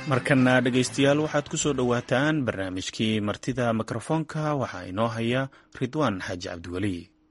markana dhegaystayaal waxaad ku soo dhowaataan barnaamijkii martida mikrofoonka waxaa inoo haya ridwaan xaaji cabdiweli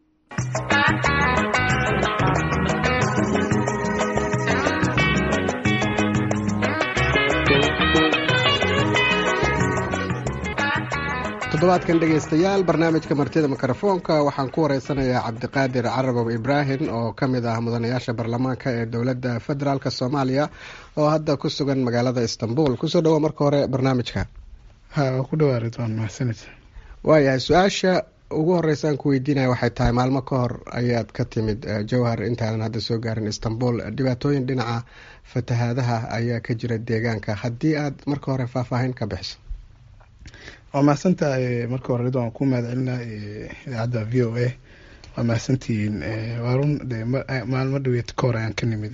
toddobaadkan dhegaystayaal barnaamijka martida mikrofoonka waxaan ku wareysanayaa cabdiqaadir carabow ibraahim oo ka mid ah mudanayaasha baarlamaanka ee dowladda federaalk soomaaliya oo hadda ku sugan magaalada istanbul kusoo dhawo marka hore barnaamijka ku dhawaa ridwaan mahadsanid waayahay su-aasha ugu horeysaan ku weydiinaya waxay tahay maalmo ka hor ayaad ka timid jowhar intaanan hadda soo gaarin istanbul dhibaatooyin dhinaca fatahaadaha ayaa ka jira deegaanka haddii aad marka hore faahfaahin ka bixiso waa mahadsantahay marka hore ridwaan ku mahad celina idaacadda v o a waa mahadsantihiin waa run de maalmo dhaweed ka hor ayaan ka nimid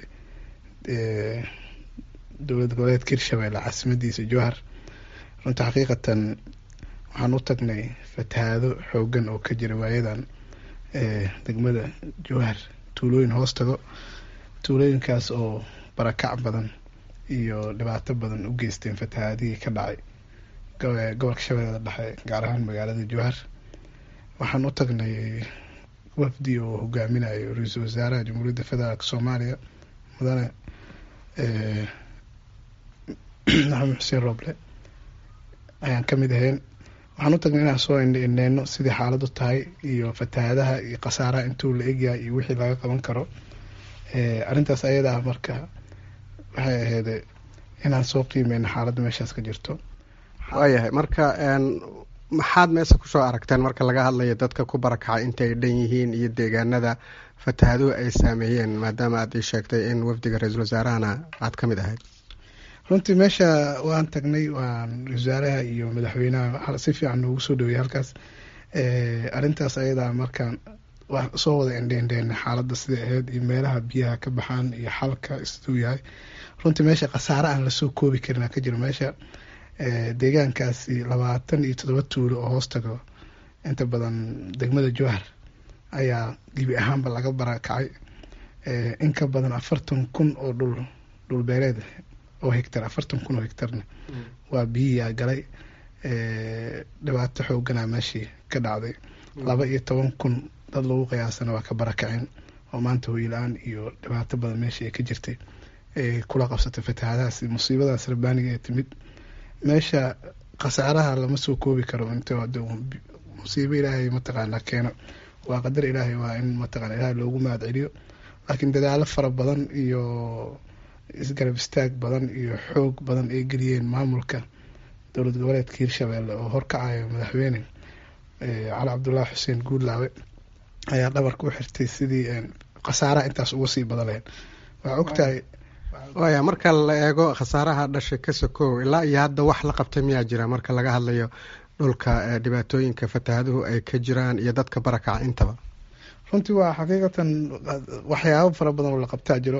dowlad goboleedka hirshabelle caasimadiisa jowhar runta xaqiiqatan waxaan u tagnay fatahaado xoogan oo ka jira waayadan degmada jowhar tuulooyin hoos tago tuulooyinkaas oo barakac badan iyo dhibaato badan u geysteen fatahaadihii ka dhacay gobolka shabeellada dhexe gaar ahaan magaalada jowhar waxaan u tagnay wafdi oo hogaaminayo ra-iisul wasaaraha jamhuuriyadda federaalk soomaaliya mudane maxamed xuseen roble ayaan ka mid ahayn waxaan u tagnay inaan soo indheyno sidii xaaladu tahay iyo fatahaadaha iyo khasaaraha intuu la egyahay iyo wixii laga qaban karo arrintaas ayada ah marka waxay ahayd inaan soo qiimeyno xaaladda meeshaas ka jirto waayahay marka maxaad meesha kusoo aragteen marka laga hadlayo dadka ku barakacay inta ay dhan yihiin iyo deegaanada fatahaaduhu ay saameeyeen maadaama aad ii sheegtay in wafdiga ra-iisul wasaarahana aad ka mid ahayd runtii meesha waan tagnay waan ra-isul wasaaraha iyo madaxweynaha si fiican noogu soo dhaweeyay halkaas arrintaas ayadaa markaan waa soo wada indheindheena xaaladda siday ahayd iyo meelaha biyaha ka baxaan iyo xalka siduu yahay runtii meesha khasaare aan lasoo koobi karin ka jiro meesha deegaankaasi labaatan iyo toddoba tuulo oo hoos tago inta badan degmada jowhar ayaa gebi ahaanba laga barakacay in ka badan afartan kun oo dhul dhulbeereed oo hegtar afartan kun oo hegtarna waa biyiyaa galay dhibaato xoogana meeshii ka dhacday laba iyo toban kun dad lagu qiyaasana waa ka barakaceen oo maanta hoyla-aan iyo dhibaato badan meeshii ay ka jirtay kula qabsatay fatahaadahaas musiibadaas rabbaaniga ee timid meesha khasaaraha lama soo koobi karo int musiibo ilaahay mataqaanaa keeno waa qadar ilaahay waa in mataqana ilaahay loogu mahad celiyo laakiin dadaalo fara badan iyo isgarab istaag badan iyo xoog badan ay geliyeen maamulka dowlad goboleedka hirshabelle oo horkacayo madaxweyne cali cabdullaahi xuseen guudlaawe ayaa dhabarka u xirtay sidii khasaaraha intaas uga sii badan lahayd waa ogtahay waaya marka la eego khasaaraha dhashay ka sokow ilaa iyo hadda wax la qabtay miyaa jira marka laga hadlayo dhulka dhibaatooyinka fatahaaduhu ay ka jiraan iyo dadka barakaca intaba runtii waa xaqiiqatan waxyaabo fara badan oo la qabtaa jiro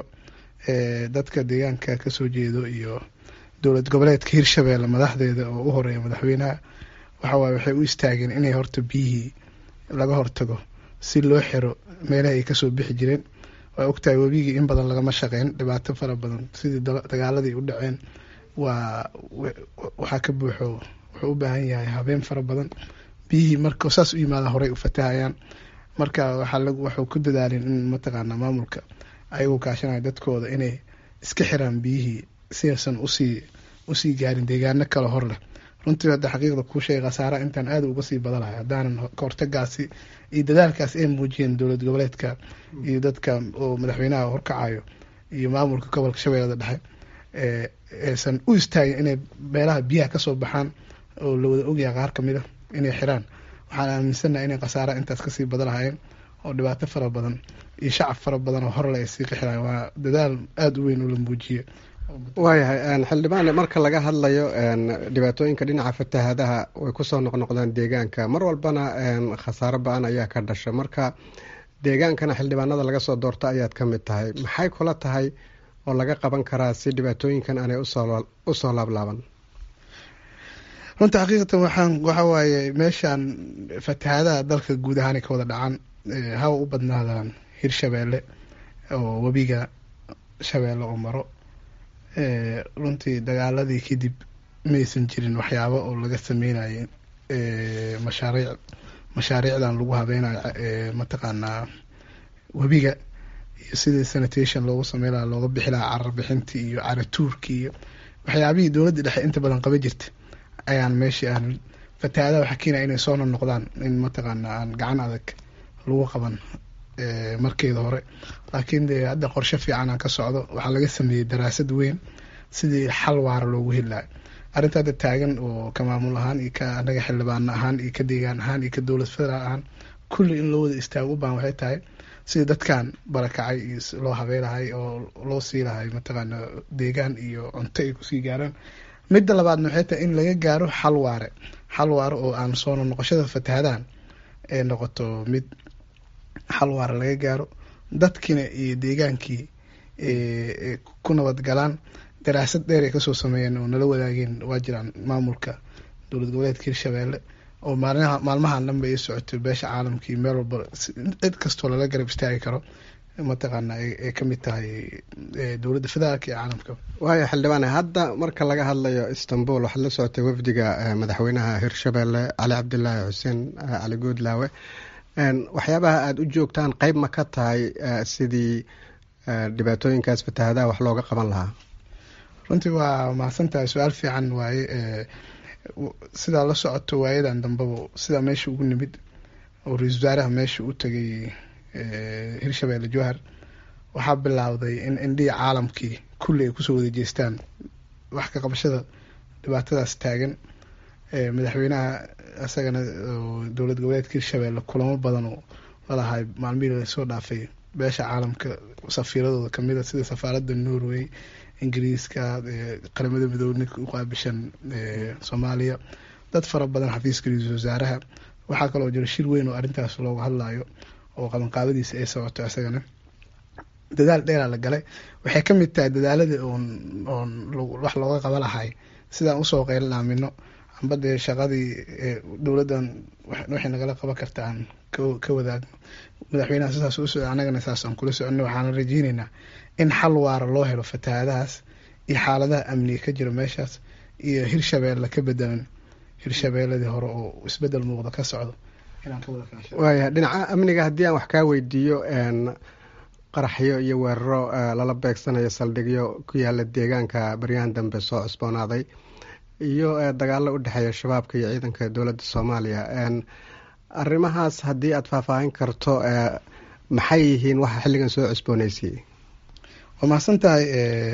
dadka deegaanka kasoo jeedo iyo dowlad goboleedka hirshabelle madaxdeeda oo u horeeya madaxweynaha waxawaaye waxay u istaageen inay horta biyihii laga hortago si loo xiro meelaha ay kasoo bixi jireen waa ogtahay webigii in badan lagama shaqeyn dhibaato fara badan sidii dagaaladii u dhaceen waa waxaa ka buuxo wuxuu u baahan yahay habeen fara badan biyihii marka saas u yimaada horey u fatahayaan marka waxuu ku dadaaleen in mataqaana maamulka ayagoo kaashanaya dadkooda inay iska xiraan biyihii si aysan usii usii gaarin deegaano kale hor leh runtii hadda xaqiiqda kuu sheegay khasaara intaan aada uga sii badanahay haddaanan kahortagaasi iyo dadaalkaas ay muujiyeen dowlad goboleedka iyo dadka oo madaxweynaha horkacayo iyo maamulka gobolka shabeellada dhexe aysan u istaagin inay meelaha biyaha kasoo baxaan oo la wada ogyahay qaar kamid a inay xiraan waxaan aaminsannaha inay khasaara intaas kasii badan lahayeen oo dhibaato fara badan iyo shacab fara badan oo horle ay sii qixiraan waa dadaal aada u weyn oo la muujiye waayahay xildhibaan marka laga hadlayo dhibaatooyinka dhinaca fatahaadaha way kusoo noqnoqdaan deegaanka mar walbana khasaaro ba-an ayaa ka dhasha marka deegaankana xildhibaanada laga soo doorto ayaad ka mid tahay maxay kula tahay oo laga qaban karaa si dhibaatooyinkan aanay usoo laablaaban runta xaqiiqatan waxaan waxa waaye meeshaan fatahaadaha dalka guud ahaanay ka wada dhacaan hawa u badnaadaan hirshabeelle oo webiga shabeelle oo maro runtii dagaaladii kadib maysan jirin waxyaabo oo laga sameynayo mashaariic mashaariicdan lagu habeynayo mataqaanaa webiga iyo sidii sanitation loogu sameyn lahaa looga bixi lahaa carar bixintii iyo caratuurkii iyo waxyaabihii dowladda dhexe inta badan qaba jirta ayaan meeshii aan fatahaadaha waxaa keenaya inay soo noqnoqdaan in mataqaanaa aan gacan adag lagu qaban markeeda hore laakiin dee hadda qorshe fiican aan ka socdo waxaa laga sameeyey daraasad weyn sidii xal waara loogu heli lahay arrinta hadda taagan oo ka maamul ahaan iyo ka anaga xildhibaano ahaan iyo ka deegaan ahaan iyo ka dowlad federaal ahaan kulli in loo wada istaago u baahan waxay tahay sidii dadkan barakacay iyo loo habeylahay oo loo sii lahay mataqaana deegaan iyo cunto ay kusii gaaraan midda labaadna waxay tahay in laga gaaro xal waare xal waare oo aan soo noqoshada fatahadahan ee noqoto mid xal waare laga gaaro dadkiina iyo deegaankii ku nabadgalaan daraasad dheer ay kasoo sameeyeen oo nala wadaageen waa jiraan maamulka dowlad goboleedka hirshabeelle oo maalmaha maalmahan dhanba ay socotay beesha caalamkii meel walba cid kastoo lala garab istaagi karo mataqaana ay kamid tahay dowladda federaalka iyo caalamka waayo xildhibaane hadda marka laga hadlayo istanbul waxaad la socotay wafdiga madaxweynaha hirshabeelle cali cabdilaahi xuseen cali goodlaawe waxyaabaha aada u joogtaan qeyb ma ka tahay sidii dhibaatooyinkaas fatahadaha wax looga qaban lahaa runtii waa mahadsan tahay su-aal fiican waaye sidaa la socoto waayadan dambeba sidaa meesha ugu nimid oo ra-isul wasaaraha meesha u tegay hirshabeelle jowhar waxaa bilaawday in indhihii caalamkii kulli ay kusoo wada jeestaan wax ka qabashada dhibaatadaas taagan madaxweynaha isagana dowlad goboleedka hirshabeelle kulamo badan oo lalahay maalmihii lasoo dhaafay beesha caalamka safiiradooda kamida sida safaaradda norway ingiriiska qaramada midoobey u qaabishan soomaaliya dad fara badan xafiiska ra-iisul wasaaraha waxaa kaloo jira shir weyn oo arrintaas looga hadlayo oo qabanqaabadiisa ay socoto isagana dadaal dheeraa la galay waxay kamid tahay dadaalada oon oon wax looga qaba lahay sidaan usoo qeylan aamino amba dee shaqadii dowladdan waxay nagala qaban karta aan ka wadaagno madaxweynaha sidaas u socda annagana saasaan kula soconno waxaana rajeyneynaa in xal waara loo helo fatahaadahaas iyo xaaladaha amniga ka jira meeshaas iyo hirshabeelle ka bedelan hirshabeelladii hore oo isbedel muuqda ka socdo inaan ka wada kaasha waaya dhinaca amniga haddii aan wax kaa weydiiyo qaraxyo iyo weeraro lala beegsanayo saldhigyo ku yaala deegaanka baryahan dambe soo cusboonaaday iyo dagaalo u dhexeeya shabaabka iyo ciidanka dowladda soomaaliya arrimahaas haddii aada faahfaahin karto maxay yihiin waxa xilligan soo cusbooneysiiyey waa mahadsan tahay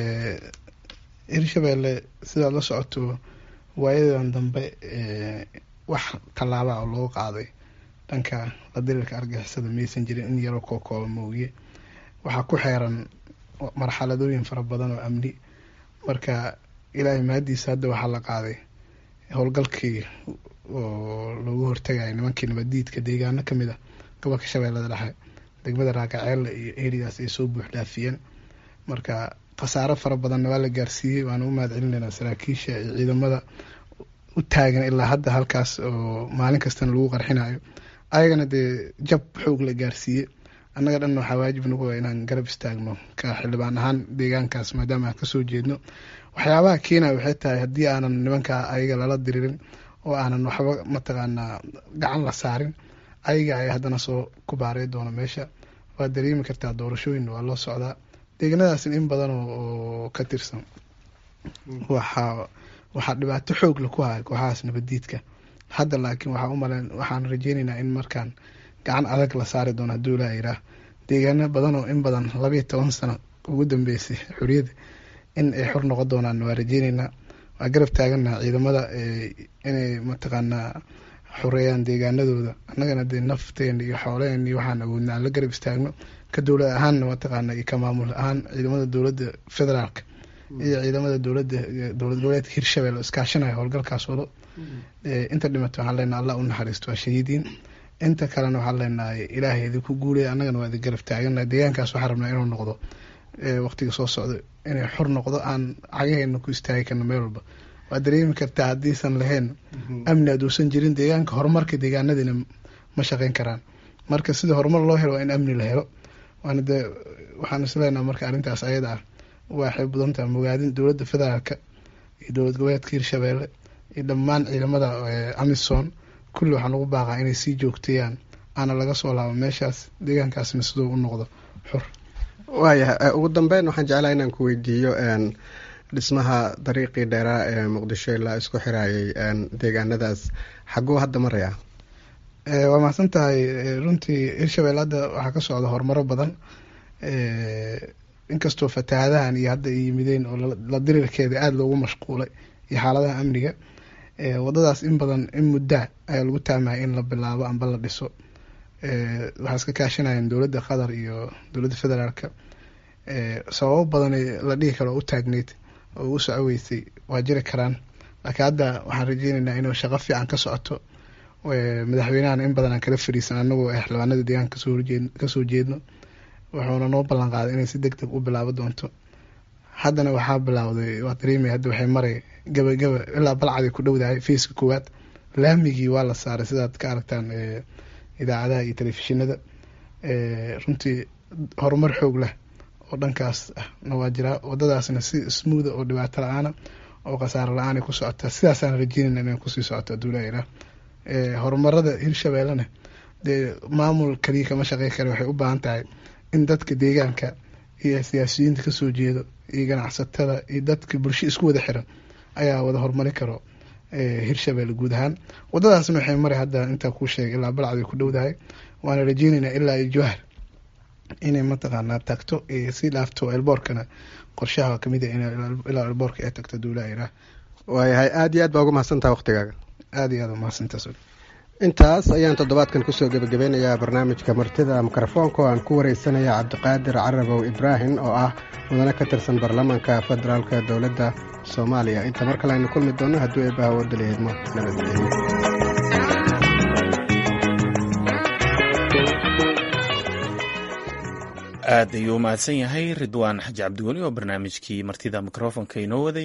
hirshabeelle sidaad la socoto waayadan dambe wax tallaaba oo loo qaaday dhanka la diriirka argixisada maysan jirin in yaroo kookooba moogiye waxaa ku xeeran marxaladooyin fara badan oo amni marka ilaahay mahadiisa hadda waxaa la qaaday howlgalkii oo loogu hortagayo nimankii nabadiidka deegaano kamid ah gobolka shabeellada dhexe degmada raakaceelle iyo eridaas ay soo buux dhaafiyeen marka khasaaro fara badanna waa la gaarsiiyey waana u mahad celinaynaa saraakiisha iyo ciidamada u taagan ilaa hadda halkaas oo maalin kastana lagu qarxinayo ayagana dee jab xoog la gaarsiiyey annaga dhan waxaa waajib nagu ah inaan garab istaagno ka xildhibaan ahaan deegaankaas maadaama aan kasoo jeedno waxyaabaha keenaya waxay tahay haddii aanan nimankaa ayaga lala diririn oo aanan waxba mataqaanaa gacan la saarin ayaga ayaa haddana soo ku baaray doona meesha waad dareemi kartaa doorashooyin waa loo socdaa deeganadaasna in badan oo ka tirsan waxaa waxaa dhibaato xoog la ku haya kooxahaas nabadiidka hadda laakiin waxaa umalen waxaan rajeyneynaa in markaan gacan adag la saari doono hadduu ilaa yiraah deegaano badan oo in badan labayo toban sano ugu dambeysay xoriyadda in ay xor noqon doonaan waa rajeyneynaa waa garab taaganaha ciidamada inay mataqaanaa xoreeyaan deegaanadooda annagana dee nafteena iyo xooleen iyo waxaan awoodna aan la garab istaagno ka dowlad ahaanna mataqaana iyo ka maamul ahaan ciidamada dowladda federaalka iyo ciidamada dowladda dowlad goboleedka hirshabelle iskaashanaya howlgalkaas wado inta dhimata waxaan leenahay allah u naxariisto waa shahiidiin inta kalena waxaan leenahay ilaahay idinku guulaya annagana waa idin garab taagana deegaankaas waxaan rabnaa inuu noqdo waqtiga soo socdo inay xor noqdo aan cagaheena ku istaagi karno meel walba waa dareemi kartaa haddiisan lahayn amni aduusan jirin deegaanka horumarka deegaanadiina ma shaqeyn karaan marka sida horumar loo helo waa in amni la helo waana dee waxaan isleenaha marka arrintaas ayada ah waxay mudan tahay mogaadin dowladda federaalka iyo dowlad goboleedka hirshabeelle iyo dhammaan ciidamada amisom kulli waxaan ugu baaqaa inay sii joogteeyaan aana laga soo laabo meeshaas deegaankaasna siduu u noqdo xur waayahay ugu dambeyn waxaan jeclaha inaan ku weydiiyo dhismaha dariiqii dheeraa ee muqdisho ilaa isku xirayay deegaanadaas xaguu hadda maraya waa mahadsan tahay runtii hirshabelle hadda waxaa ka socda horumaro badan inkastoo fatahaadahan iyo hadda ay yimideen oo la dirirkeeda aada loogu mashquulay iyo xaaladaha amniga wadadaas in badan in muddaa ayaa lagu taamaya in la bilaabo amba la dhiso waxaa iska kaashanayeen dowladda qatar iyo dowladda federaalka sababo badan la dhihi karo u taagneyd oo u soco weysay waa jiri karaan laakiin hadda waxaan rajeyneynaa inuu shaqo fiican ka socoto madaxweynahana in badan aan kala fariisan anagoo ah xildhibaanada deegaanka kasoo horjee kasoo jeedno wuxuuna noo ballan qaaday inay si deg deg u bilaabo doonto haddana waxaa bilaawday waa dareemaya hadda waxay maray gaba gaba ilaa balcaday ku dhowdahay fayska koowaad laamigii waa la saaray sidaad ka aragtaan idaacadaha iyo telefishinada runtii horumar xoog leh oo dhankaas ahna waa jiraa wadadaasna si smootha oo dhibaato la-aana oo khasaaro la-aanay ku socotaa sidaasaan rajeynayna inay kusii socoto aduulaha horumarada hirshabeellena dee maamul kaliya kama shaqey kale waxay u baahan tahay in dadka deegaanka iyo siyaasiyiinta kasoo jeedo iyo ganacsatada iyo dadka bulsho isku wada xiran ayaa wada horumari karo hirshabelle guud ahaan wadadaasna waxay maray hadda intaa kuu sheegay ilaa balcday ku dhowdahay waana rajeyneynaa ilaa iyo jawhar inay mataqaanaa tagto si dhaafto elboorkana qorshaha kamid a ilaa elboorka ay tagto duulaha irah waayahay aada iyo aad baa ugu mahadsantaha waqtigaaga aada iyo aad umahadsantaas intaas ayaan toddobaadkan kusoo gebagabeynayaa barnaamijka martida mikrofoonka oo aan ku wareysanaya cabdiqaadir carabow ibraahim oo ah mudane ka tirsan baarlamaanka federaalka dowladda soomaaliya inta mar kale aynu kulmi doonno hadduu eebbaha wadalaheedmo nabadgelyo aad ayuu u mahadsan yahay ridwaan xaji cabdiweli oo barnaamijkii martida mikrofonka inoo waday